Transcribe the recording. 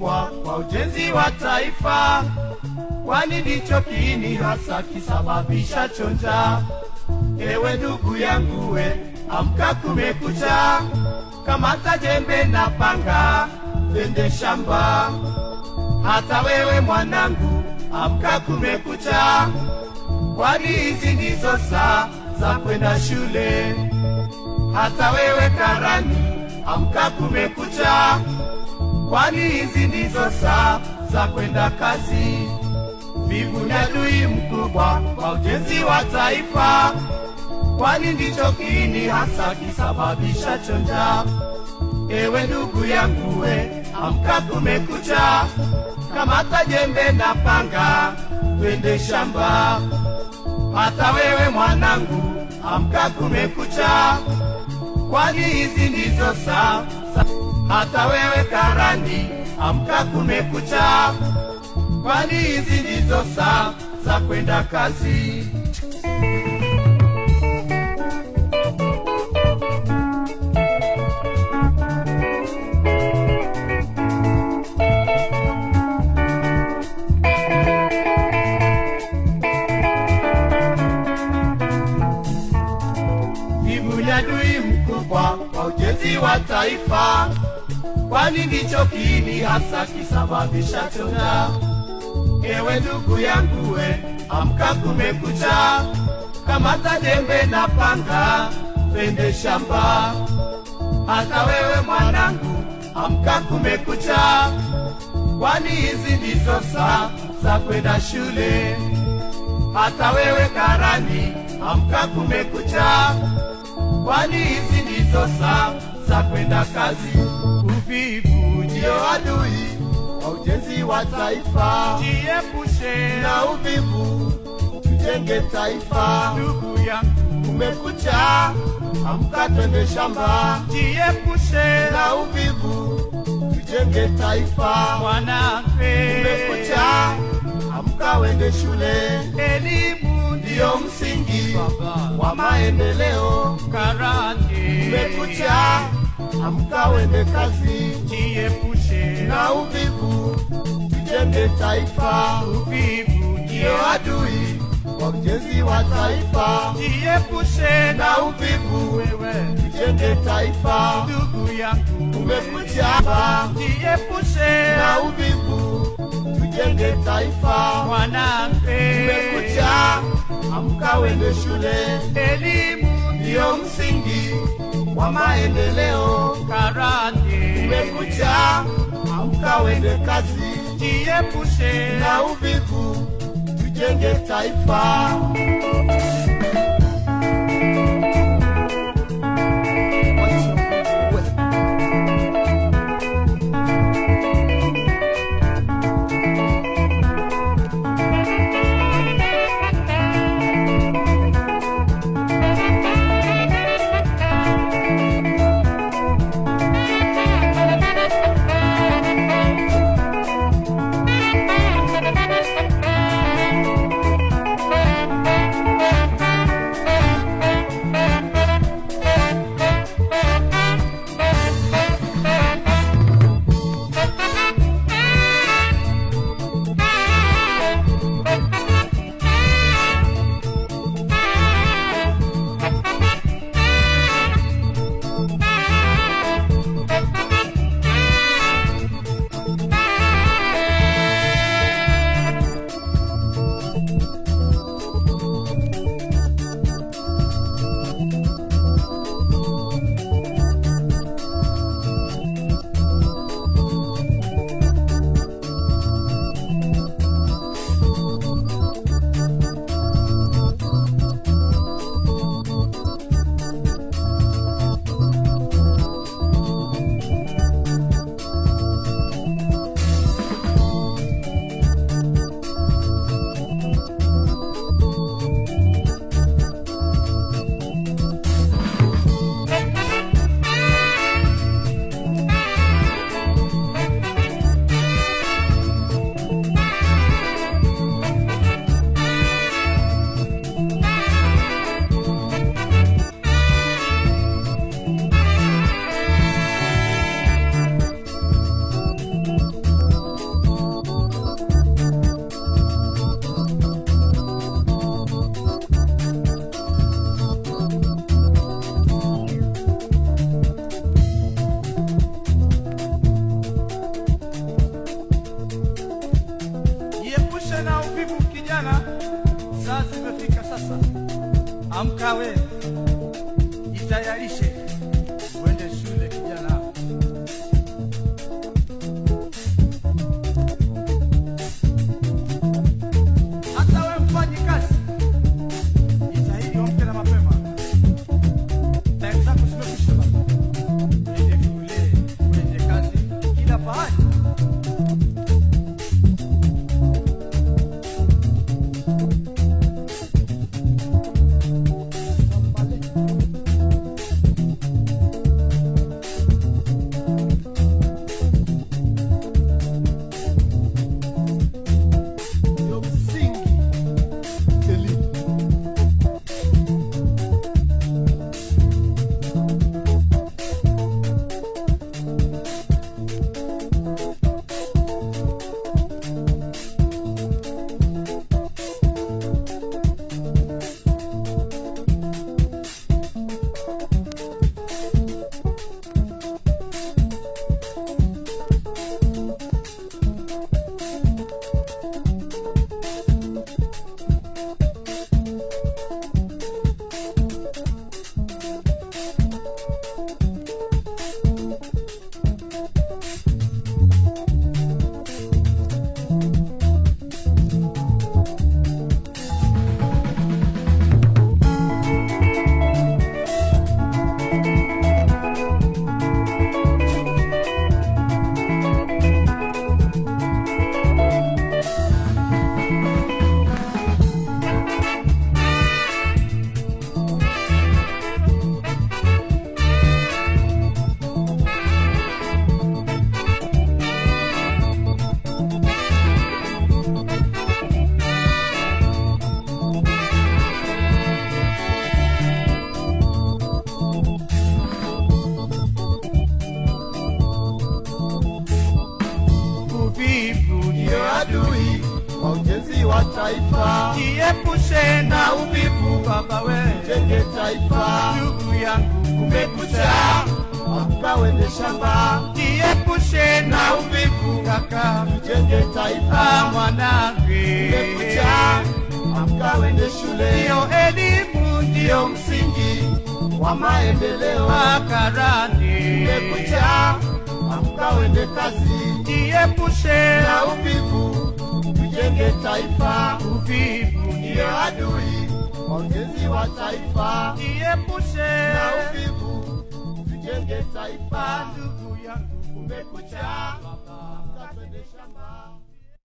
mkubwa kwa ujenzi wa taifa, kwani ndicho kiini hasa kisababisha chonja. Ewe ndugu yangu, we amka, kumekucha, kamata jembe na panga, twende shamba. Hata wewe mwanangu, amka, kumekucha, kwani hizi ndizo saa za kwenda shule. Hata wewe karani, amka, kumekucha, kwani hizi ndizo saa za kwenda kazi. Vivu ni adui mkubwa kwa ujenzi wa taifa, kwani ndicho kiini hasa kisababisha chonja. Ewe ndugu yangu, we amka, kumekucha, kamata jembe na panga, twende shamba. Hata wewe mwanangu, amka, kumekucha, kwani hizi ndizo saa za- hata wewe karani, amka, kumekucha, kwani hizi ndizo saa za kwenda kazi. Vivu ni adui mkubwa kwa ujenzi wa taifa, kwani ndicho kiini hasa kisababisha chonja. Ewe ndugu yangu, we amka, kumekucha, kamata jembe na panga, twende shamba. Hata wewe mwanangu, amka, kumekucha, kwani hizi ndizo saa za kwenda shule. Hata wewe karani, amka, kumekucha, kwani hizi ndizo saa za kwenda kazi. Uvivu ndio adui wa ujenzi wa taifa, Jiepushe na uvivu tujenge taifa. ndugu yangu, Kumekucha, amka, twende shamba, jiepushe na uvivu tujenge taifa. mwanamke, Kumekucha, amka, wende shule, elimu ndiyo msingi baba wa maendeleo. karani, Kumekucha, amka, wende kazi, jiepushe na uvivu tujenge taifa. uvivu, Ndiyo adui wa ujenzi wa taifa, jiepushe na uvivu wewe tujenge taifa. ndugu yangu, Kumekucha, jiepushe na uvivu tujenge taifa. mwanamke, Kumekucha, amka, wende shule, elimu ndiyo msingi wa maendeleo. karani, Kumekucha, amka, wende kazi, jiepushe na uvivu tujenge taifa. kwa ujenzi wa taifa, jiepushe na uvivu baba we jenge taifa. ndugu yangu kumekucha Amka wende shamba, jiepushe na uvivu kaka jenge Ah, taifa. mwanangu Kumekucha, amka wende shule, ndiyo elimu ndiyo msingi wa maendeleo. makarani Kumekucha, amka wende kazi, jiepushe na uvivu, tujenge taifa. uvivu Ndiyo ndiyo adui wa ujenzi wa taifa, jiepushe na uvivu, tujenge taifa. ndugu yangu Kumekucha, amka twende shamba.